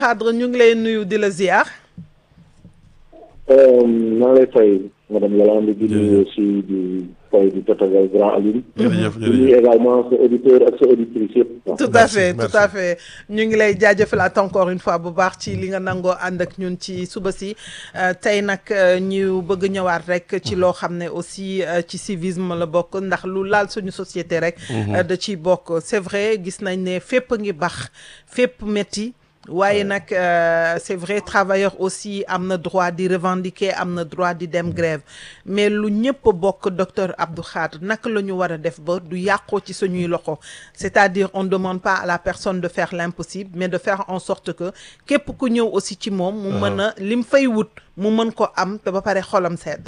Khadre ñu ngi lay nuyu di la ziar. maa lay fay madame Yolande di nuyu aussi di fay di tatagal grand Aline. jërëjëf di nuyu également sa auditeur ak sa auditrice yëpp. tout à Merci, fait merci. tout à fait ñu ngi lay jaajëfalaat encore une fois bu baax ci li nga nangoo ànd ak ñun ci suba si Euh, tey nag euh, ñu bëgg ñëwaat rek ci loo xam ne aussi euh, ci civisme la bokk ndax lu laal suñu société rek. euh, da ciy bokk c'est vrai gis nañ ne fépp a ngi bax fépp métti. waaye nag euh, c'est vrai travailleur aussi am na droit di revendiquer am na droit di dem grève mais lu ñëpp bokk docteur Abdou Khadre naka la ñu war a def ba du yàqoo ci suñuy loxo c'est-à-dire on ne demande pas à la personne de faire l'impossible mais de faire en sorte que képp ku ñëw aussi ci moom mu mën a lim fay wut mu mën ko am te ba pare xolam sedd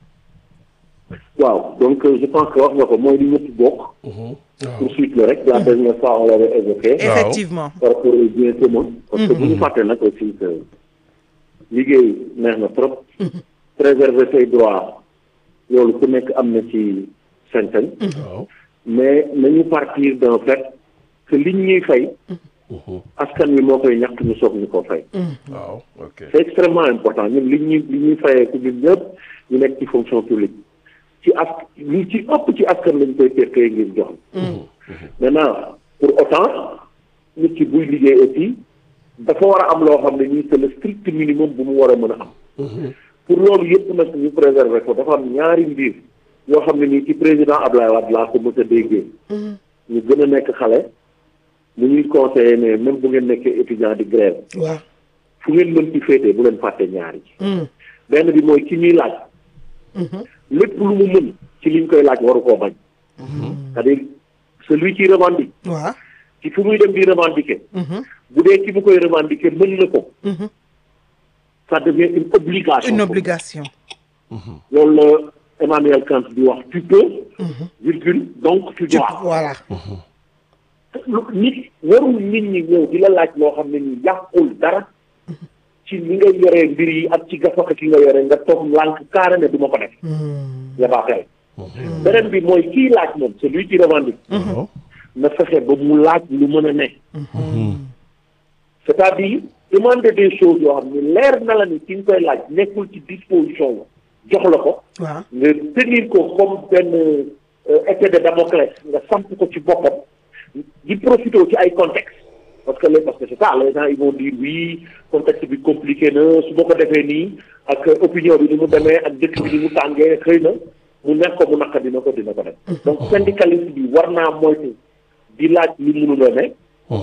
waaw donc euh, je pense que wax nga ko mooy li ñëpp bokk. poursuite la rek la dernière fois on l'avait évoqué. effectivement par rapport aux biens communs. parce que bu ñu fàtte nag aussi que liggéey neex na trop. préserver say droits loolu ku nekk am na ci sañ-sañ. waaw mais nañu partir d'un fait que liñ ñuy fay. askan wi moo koy ñàkk ñu soog ñu ko fay. waaw ok c'est extrêmement important ñun li ñuy li ñuy fayee ku ñun ñëpp ñu nekk ci fonction publique ci as li ci ëpp ci askan lañ koy tekkee ngir jox maintenant pour autant nit ki buy liggéey aussi dafa war a am loo xam ne nii c'est le strict minimum bu mu war a mën a am pour loolu yëpp nag ñu préserver ko dafa am ñaari mbir yoo xam ne nii ci président Ablaye Wade laa ko mës a déggee ñu gën a nekk xale mu ñuy conseiller ne même bu ngeen nekkee étudiant di grève waaw fu ngeen mën ci féetee bu leen fàtte ñaari benn bi mooy ki ñuy laaj lépp lu mu mën ci liñ koy laaj waru koo bañ c'est-à-dire celui qui revendique waaw ci fu muy dem di revendiquer bu dee ki mu koy revendiquer mën na ko ça devient une obligation une obligation loolu la Emmanuel Kant di wax tu peux virgule donc tu tu dois voilà lu nit warul nit ñi ñëw di la laaj loo xam ne ni yàqul dara ci ni nga yoree mbir yi ak ci gafaka ki nga yore nga toog lànk kaara ne du ma ko def yabaa xel beneen bi mooy kii laaj moom celui qui revendique waaw na fexe ba mu laaj lu mën a ne c'est-à-dire demander des choses yoo xam ne leer na la ni ki nga koy laaj nekkul ci disposition jox la ko waaw nga tenir ko comme benn euh, épée de Damoclès nga samp ko ci boppam di profité ci ay contexte parce que les parce que c'est ça les gens ils vont dire oui contexte bi compliqué na su ma ko defee nii ak opinion bi ni mu demee ak dëkk bi ni mu tàngee xëy na mu nekk ko mu naq dina ko dina ko def donc syndicaliste bi war naa moytu di laaj li mënul a ne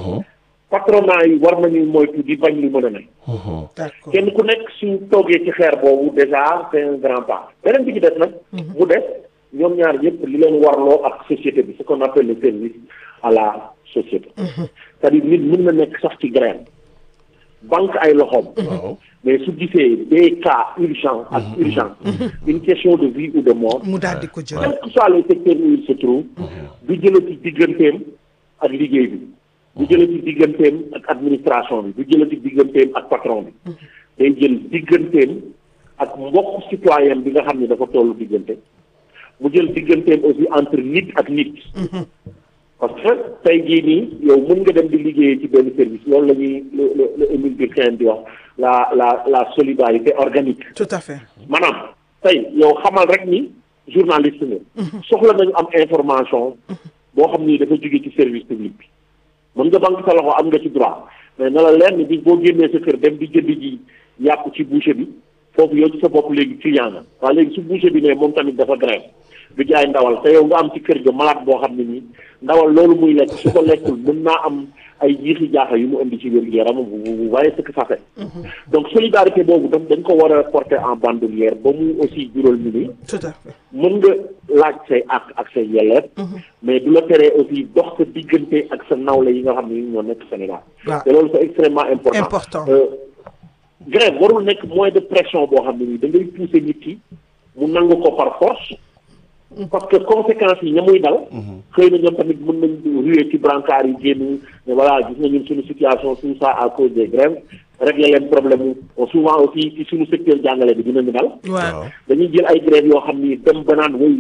patronat yi war nañu moytu di bañ li mën a ne d'accord kenn ku nekk su toogee ci xeer boobu déjà c'est un grand pas beneen bi ci des nag mu des ñoom ñaar ñëpp li leen warloo ak société bi ce qu'on appelle le service à la société c'est-à-dire nit mën na nekk sax ci grève banque ay loxoom waaw mais su gisee des cas urgents ak urgence une question de vie ou de mort mu daal di ko jël quel que soit le secteur où il se trouve du jëlati digganteem ak liggéey bi du jëlati digganteem ak administration bi du jëlati digganteem ak patron bi day jël digganteem ak mbokk citoyen bi nga xam ne dafa tollu diggante mu jël digganteem aussi entre nit ak nit parce que tey jii nii yow mën nga dem di liggéeyee ci benn service loolu la ñuy le le le Émile Durkheim di wax la la la solidarité organique tout à fait maanaam tey yow xamal rek ni journaliste nga soxla nañu am information boo xam ni dafa jóge ci service public bi mën nga banque sa loxo am nga ci droit mais na la leer ni bi boo génnee sa kër dem di jënd ji yàpp ci boucher bi foofu yow ci sa bopp léegi client nga waaye léegi su boucher bi ne moom tamit dafa grève du jaay ndawal te yow nga am ci kër ga malade boo xam ne nii ndawal loolu muy lekk su ko lekkul mën naa am ay jiixi jaaxa yu mu indi ci wér gu yaram vous vous voyez ce que ça fait donc solidarité boobu daf dañ ko war a porter en bandoulière ba mu aussi jural ñu ni tout à fait mën nga laaj say ak ak say yelleef mais du la teree aussi dox sa diggante ak sa nawle yi nga xam ne ñoo nekk Sénégal waaw te loolu c'est extrêmement important Important. Euh, grève warul nekk moyen de pression boo xam ne nii da ngay pousser nit ki mu nangu ko par force parce que conséquences yi ña muy dal xëy na ñoom tamit mën nañ ruer ci brancard yi génn ne voilà gis nga ñun suñu situation tout ça à cause des grèves régler leen problème mu souvent aussi ci suñu secteur jàngale bi dinañu dal waaw dañuy jël ay grèves yoo xam ni dem ba naan woy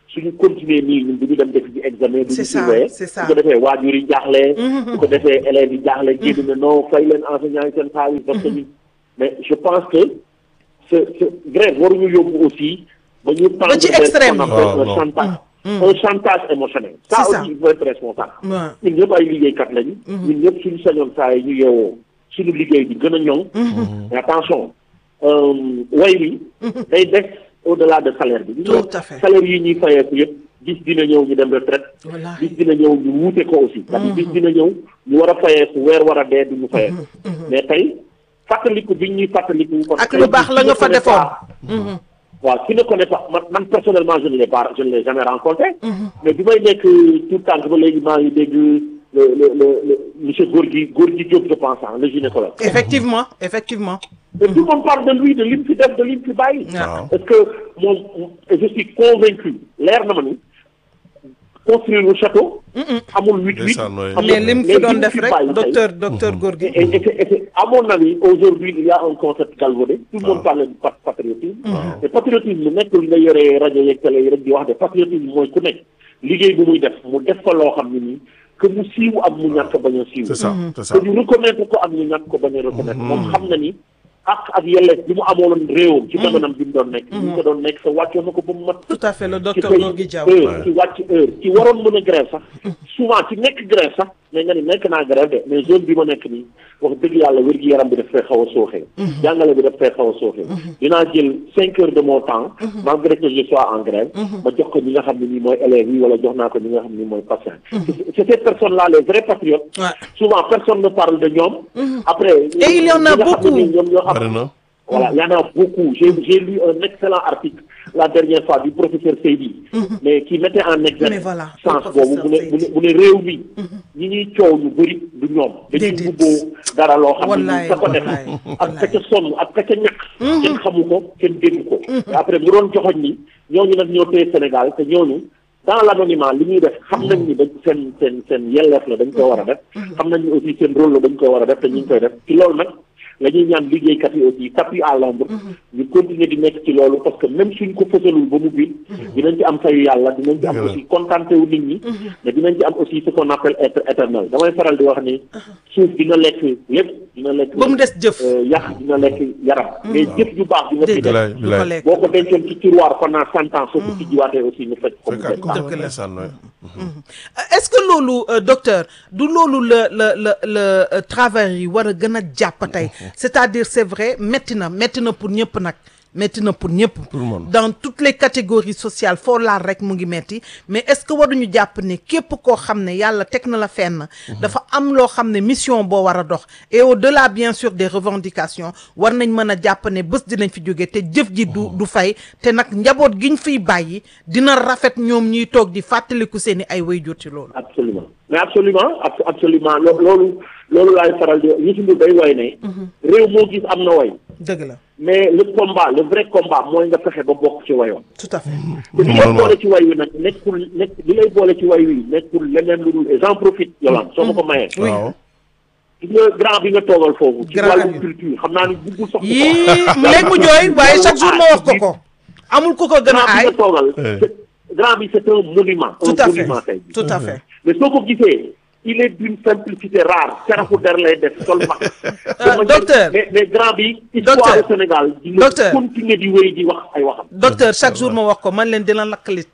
suñu continuer nii ñun du ñu dem def ci examen du ñu C'est ça, surveiller c'est ça. su ko defee waajur yi jaaxle su ko defee élèves yi jaaxle génn ne non fay leen enseignants yi seen xaalis parce que ñu mais je pense que ce ce grève waruñu yóbbu aussi ba ñu tendre ci vers ce extrême qu'on yi. appelle Ah, un non. chantage un chantage émotionnel ça C'est ça. aussi il faut être responsable waaw ñun ñëpp ay liggéeykat lañu ñun ñëpp suñu sañoon saa yi ñu yeewoo suñu liggéey bi gën a ñoŋ mais attention euh, way wi day des au delà de salaire bi Tout à fait. salaire yi ñuy fayeeku yëpp bis dina ñëw ñu dem retraite wallaahi bis dina ñëw ñu wuute ko aussi c'est-à-dire bis dina ñëw ñu war a fayeeku weer war a dee du ñu fayeeku mais tey fàttaliku bi ñuy fàttaliku parce ak que lu baax la nga fa qui ne connaît defoon pas- waaw qui ne connaît pas man man personnellement je ne l'ai pas je ne l'ai jamais rencontré mais bi may nekk tout tànk ba léegi maa ngi dégg le le le le monsieur Gorgui Gorgui Diop je pense ah le gynécologue effectivement effectivement et tout le monde parle de lui de lim fi def de lim fi bàyyi waaw est-ce que moom et je suis convaincu leer na ma ni construire le château amul huit huit Ndeysaan, oui. amul- mais lim fi doon def rek bàyyi tey, docteur docteur Gorgui et, et, c'est- et c'est- à mon avis, aujourd'hui, il y a un concept galvaudé. Tout le monde parle de pat- patriotisme. Et patriotisme, nekkul nga yore rajo yeeg télé yi rek di wax de patriotisme mooy ku nekk liggéey bu muy def mu def fa loo xam ne nii que mu siiw ak mu ñàkk bañ a siiw. c'est ça c'est ça que ñu reconnaître ko ak ñu ñàkk ko bañ a reconnaître. moom xam na ni ak ak yelleef bi mu amoon réewam. ci jamonoom bi mu doon nekk. bi mu ko doon nekk sa wàccoon na ko ba mu mat. tout à fait le ci docteur fay Gorgui Diaw heure ci wàcc heure ci waroon mën a grève sax souvent ci nekk grève sax mais nga ni nekk naa grève de mais zone bi ma nekk nii wax dëgg yàlla wér gi yaram bi daf fay xaw a sooxee jàngale bi daf fay xaw a sooxee dinaa jël cinq heures de mon temps malgré que je sois en grève ma jox ko ñi nga xam ne nii mooy élèves yi wala jox naa ko ñi nga xam ne nii mooy patients c'est ces personnes là les vrais patriotes Ouais. souvent personne ne parle de ñoom après Et il y en a ñi nga xam ne nii beaucoup. ñoom ñoo am bari na voilà, il y en a beaucoup. J'ai j'ai lu un excellent article la dernière fois du professeur Seydi, mais qui mettait en exergue Mais voilà, sens le boobu bu ne professeur bu ne Seydi. bu ne réew mi ñi ñuy coow ñu bëri du ñoom. dañuy Déedéet. bubboo dara loo xam ne Wallaay, nii ka ko def wallaay, ak ka ca sonn ak ka ca ñàkk. kenn xamu ko kenn dégg ko. te après mu doon joxoñ ni ñooñu nag ñoo téye Sénégal te ñooñu dans l'anonymat li ñuy def xam nañ ni dañ seen seen seen yelleef la dañ ko war a def. xam nañ ni aussi seen rôle la dañ ko war a def te ñu ngi koy def ci loolu nag. la ñuy ñaan liggéeykat yi aussi tapis à l'ombre ñu continuer di nekk ci loolu parce que même suñ ko fësalul ba mu biir dinañ ci am fayu yàlla dinañ ci am Dëgg la. aussi contenté wu nit ñi mais dinañ ci am aussi ce qu'on appelle être éternel damay faral di wax ni suuf dina lekk lépp dina lekk ba mu des jëf euh, yàq dina lekk yaram mais jëf ju baax bi nga fi déedéet def Bilaay, du ko bilaay. lekk boo ko dencoon ci tiroir pendant cent ans soo ko tijjiwaatee aussi ñu fekk ko mu fekkaat des ko baax. Dëgg la. ndeysaan waay. est-ce que loolu euh, docteur du loolu la la la la euh, travailleurs yi war a gën a jàpp tey c'est-à-dire c'est vrai métti na métti na pour ñëpp nag métti na pour ñëpp Tout le monde. dans toutes les catégories sociales foo laal rek mu ngi metti mais est-ce que waruñu jàpp ne képp koo xam ne yàlla teg na la fenn dafa am loo xam ne mission boo war a dox et au-delà bien sûr des revendications war nañ mën a jàpp ne bés dinañ fi jóge te jëf ji du du fay te nag njaboot giñ fiy bàyyi dina rafet ñoom ñuy toog di fàttaliku seeni ay waajur ci loolu absolument mais absolument ab- absolument lo- loolu loolu laay faral di Youssou Ndour day way ne réew moo gis am na way dëgg la mais le combat le vrai combat mooy nga fexe ba bokk ci wayoon tout à fait te li lay boole ci way wi nag nekkul nekk li lay boole ci way wi nekkul leneen lu dul et j'en profite Yolande soo ma ko mayee Oui. waaw gis nga grand bi nga toogal foofu ci Grand wàllum Aliou. culture xam naa ni buggul sax yii léegi mu jooy waaye chaque jour ma wax ko ko amul ku ko gën a grand bi aay nga toogal Eh. c'est- grand bi c'est un monument tout un à fait monument tey tout à fait mais soo ko gisee il est d'une simplicité rare cerafu der lay def sol mag Euh, docteur. mais mais grand bi histoire Docteur. au Sénégal dina Docteur. continuer di wéy di wax ay waxam docteur chaque jour ma wax ko man leen dina lakk lit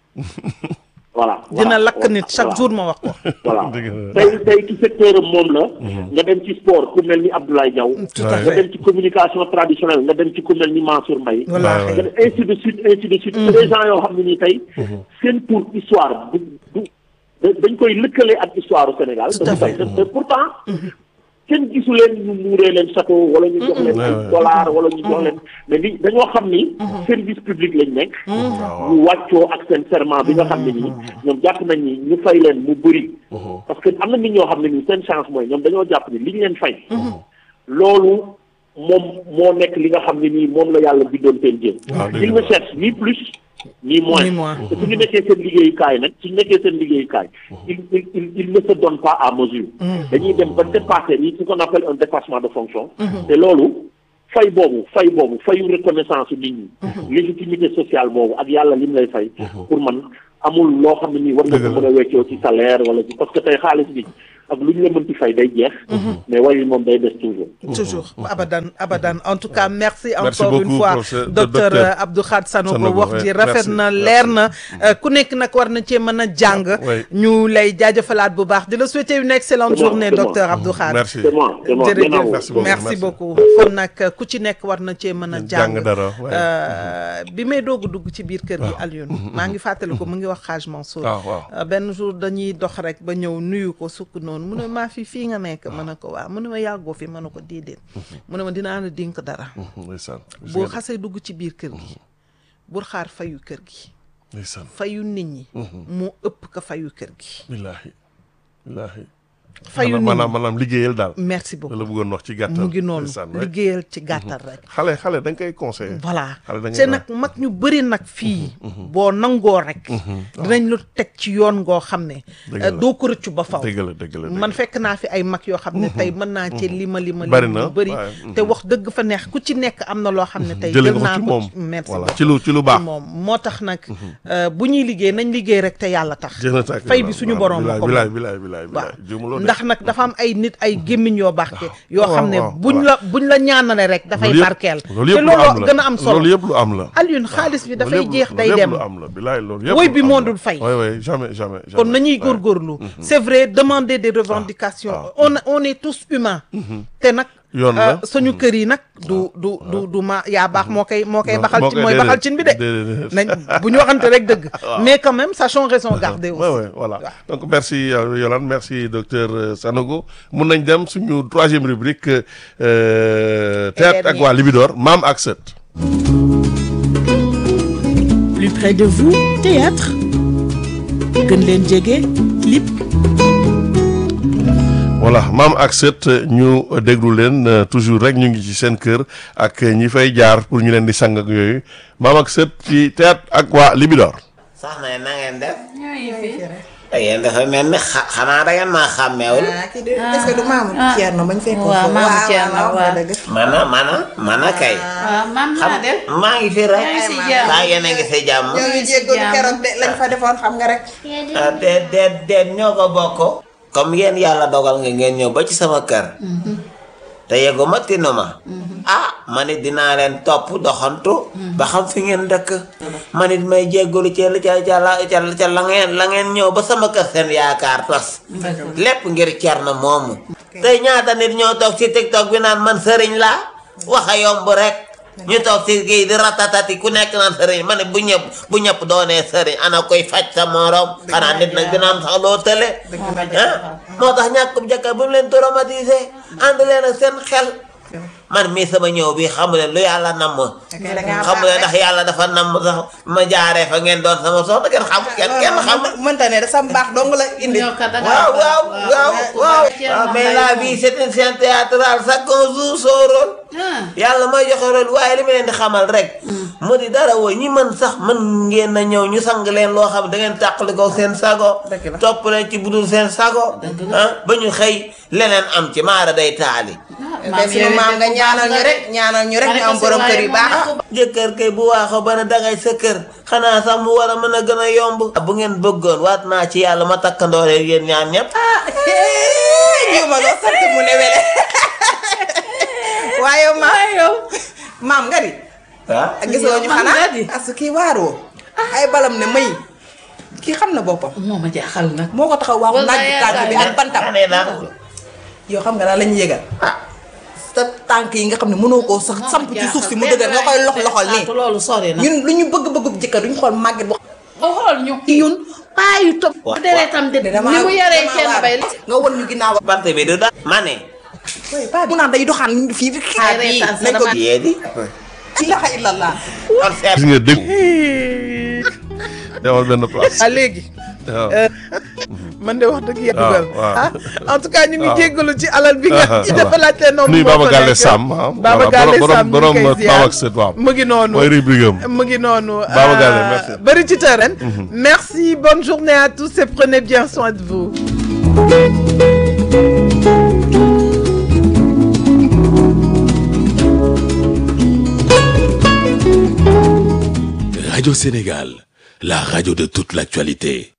voilà dina voilà, lakk voilà, nit chaque voilà. jour ma wax ko voilà Dëgg la. tey tey ci secteur am moom la nga dem ci sport ku mel ni Abdoulaye Diaw tout à Ouais. nga fait dem ci communication traditionnelle nga dem ci ku mel ni Mansour Mbaye wallaahi nga dem ainsi de suite ainsi de suite c'est des gens yoo xam ne nii tey seen pour histoire du du da- dañ koy lëkkale ak histoire au Sénégal Tout à te fait. te pourtant kenn gisu leen ñu muuree leen château wala ñu jox leen Ouais, ay ouais. dollar wala ñu jox leen mais li dañoo xam ni service public lañ nekk waaw ñu wàccoo ak seen serment bi nga xam ne nii ñoom jàpp nañ ni ñu fay leen mu bëri parce que am na nit ñoo xam ne nii seen chance mooy ñoom dañoo jàpp ni li ñu leen fay loolu moom moo nekk li nga xam ne nii moom la yàlla bindoon seen jéem Ah, dëgg il la. ne cherche ni plus ni moins Ni moins. te su ñu nekkee seen liggéeyukaay nag su ñu nekkee seen liggéeyukaay il il il il ne se donne pas à mesure dañuy dem ba dépasser ni ce qu'on appelle un dépassement de fonction te loolu fay boobu fay boobu fayu reconnaissance nit ñi légitimité sociale boobu ak yàlla lim lay fay pour man amul loo xam ne nii war nga ko Dëgg la. mën a weccoo ci salaire wala ci parce que tey xaalis bi ak lu ñu la mën ci fay day jeex mais way wi moom day des toujours toujours abadan abadan en tout cas merci, Merci encore une beaucoup, fois professeur- docteur docteur euh, Abdou Khad Sanogo Sanogo, wax ouais, ji rafet merci, na merci. leer na euh, ku nekk nag war na cee mën a jàng Ouais. ñu lay jaajëfalaat bu baax di la souhaiter une excellente C'est moi, journée c'est moi. docteur Abdou Khad merci c'est moi c'est moi jërëjëf gannaaw Merci beaucoup, merci merci. beaucoup kon nag ku ci nekk war na cee mën a Jàng jàng dara, ouais. Euh, bi may doog a dugg ci biir kër gi Alioune maa ngi fàttali ko mu ngi wax Hadj Mansour waaw waaw Euh, benn jour dañuy dox rek ba ñëw nuyu ko sukk noonu mu ne maa fi fii nga nekk mën na ko waa mu ne ma yàggoo fi mën na ko déedéet mu ne ma dinaa la dénk dara ndeysaan boo xasee dugg ci biir kër gi bul xaar fayu kër gi ndeysaan fayu nit ñi moo ëpp ka fayu kër gi billaahi billaahi fayu nit maanaam ñi maanaam liggéeyal daal merci la beaucoup la bëggoon wax ci gàttal mu ngi noonu ndeysaan, ouais. liggéeyal ci gàttal rek xale xale da nga koy conseillé voilà xale da ngay te nag mag ñu bëri nag fii boo nangoo rek dinañ lu teg ci yoon ngoo xam ne Dëgg euh, la. doo ko rëccu ba faw dëgg la dëgg la dëgg man la. fekk naa fi ay mag yoo xam ne tey mën naa ci lima lima Bari lima na, lu bëri waaye, te wax dëgg fa neex ku ci nekk am na loo xam ne tey jëlee jël nga naa ko ci ko moom ci- merci voilà beaucoup ci lu ci lu baax ci moom moo tax nag euh, bu ñuy liggéey nañ liggéey rek te yàlla tax jeex na tàkk fay bi suñu borom bilaay ko bilaay moom. bilaay bilaay waaw bilaay juumuloo de. ndax nag dafa am ay nit ay gémmiñ yoo barke yoo waaw, xam ne waaw, buñ waaw. la buñ la ñaanale rek dafay loolu yëpp- barkeel loolu te yëpp lu am loolu la gën a am solo loolu yëpp lu am la Alioune xaalis bi loolu dafay yëpp- jeex day loolu yëpp dem lu am la bilaay loolu yëpp Woy lu bi am moo la. dul fay. oui oui jamais jamais jamais kon nañuy Ouais. góorgóorlu c'est vrai demander des revendications ah. on on est tous humains te nag Yoon la. euh, suñu kër yi nag du du du du ma yaa baax moo koy moo koy Non, baxal moo ci koy- mooy baxal cin bi de déedéet, déedéet. nañ bu ñu waxante rek dëgg mais quand même sachons raison garder aussi Ouais, ouais, voilà. Donc merci euh, Yolande, merci docteur euh, Sanogo. Mun nañ dem suñu troisième rubrique euh, théâtre ak dernier. waa Libidor maam ak sët. Plus près de vous, théâtre. gën leen jege, clip. voilà maam ak sët ñu déglu leen euh, toujours rek ñu ngi ci seen kër ak ñi fay jaar pour ñu leen di sang ak yooyu maam ak sët ci théâtre ak waa Libidor. soxna yi na ngeen def. da ngeen dafa mel ni xa xanaa da ngeen maa xàmmeewul. ah kii de est-ce que du maamu Thierno bañ fekkoon waaw, foofu? maamu Thierno, waaw waaw. dëgg. mana mana mana kay. waaw maam xam naa def maa ngi fi rek. yaa ngi si jàmm. daa yéen a ngi si jàmm. ñoo ngi jéggalu jàmm. keroog de lañ fa defoon xam nga rek. ah déet déet déet ñoo ko bokk. comme yéen yàlla dogal nga ngeen ñëw ba ci sama kër. te yeggu ma tinu ma. ah man it dinaa leen topp doxantu. ba xam fi ngeen dëkk. man it may jéggalu ca ca ca la ca ca la ngeen la ngeen ñëw ba sama kër seen yaakaar tas. lépp ngir Thierno moomu. tey ñaata nit ñoo toog ci tiktok bi naan man sëriñ laa wax a yomb rek ñu toog ci kii di ratatati ku nekk naan sëriñ ma ne bu ñëpp bu ñëpp doonee sëriñ ana koy faj sa morom xanaa nit nag dina am sax loo tële ah moo tax ñàkkum jëkkër bu mu leen traumatisé ànd leen ak seen xel man mii sama ñëw bi xamu leen lu yàlla namm da ngaa xamu leen ndax yàlla dafa namm sax ma jaaree fa ngeen doon sama soxna kenn xam kenn kenn xam mënta ne da sa mbaax dong la indi. ñoo kat da nga waaw waaw waaw waaw Thierno mais Mbaye la moom. vie c'est une scène théâtrale chacun joue son rôle ah yàlla mooy joxe rôle waaye li ma leen di xamal rek mu di dara woo ñi mën sax mën ngeen a ñëw ñu sang leen loo xam da ngeen tàqali ko seen sago Dëgg la. topp leen ci budul seen sago ah ba ñu xëy leneen am ci maara day taali te suñu maam nga ñaanal ñu rek ñaanal ñu rek ñu am borom kër yu baax. jëkkër kay bu waaxoo ba ne dangay sa kër xanaa sax mu war a mën a gën a yomb bu ngeen bëggoon waat naa ci yàlla ma takkandoo leen yéen ñaan ñëpp ñëw ma loo sant mu ne wele. waaye maam yow maam nga di. ah gisoo ñu maam xanaa nga di. parce que kii waaroo. ay balam ne may. kii xam na boppam. moo ma jaaxal nag moo ko taxaw waaxu Wala naaj bi taaj bi ak bantam. nee naa ko yow xam nga daal la ñuy yëgal. ah sa tànk yi nga xam ne mënoo koo sax samp ci suuf si mu dëgër nga koy lox loxol nii. loolu sori na ñun lu ñu bëgg bëgg jëkkër duñ xool màgget bu ba xool ñu ci yun paa yu topp Wa- deretam de dama ni mu yaree dama kenn waar. bay nga won ñu ginnaaw bant bi du da ma ne oui paa mu naan day doxaan fii fi xaar bii reetaan sa nañ ko dama- yee di ilaha illallah kon seet gis nga dégg demal benn place. ah léegi waaw. man de wax dëgg yàlla waaw, dugal waaw. ah en tout cas ñu ngi waaw. jéggalu ci alal bi nga ci voilà. dafa laajte noonu nuyu moo Baba fa Galle nekk. Sam ah. Baba voilà, Galle borom- Sam ñu borom ngi koy Maam ziar ak Sët waaw. mu ngi noonu mooy rubrique am. mu ngi noonu Baba Galle, euh, merci. bëri ci terrain merci bonne journée à tous et prenez bien soin de vous Radio Sénégal, la radio de toute l'actualité.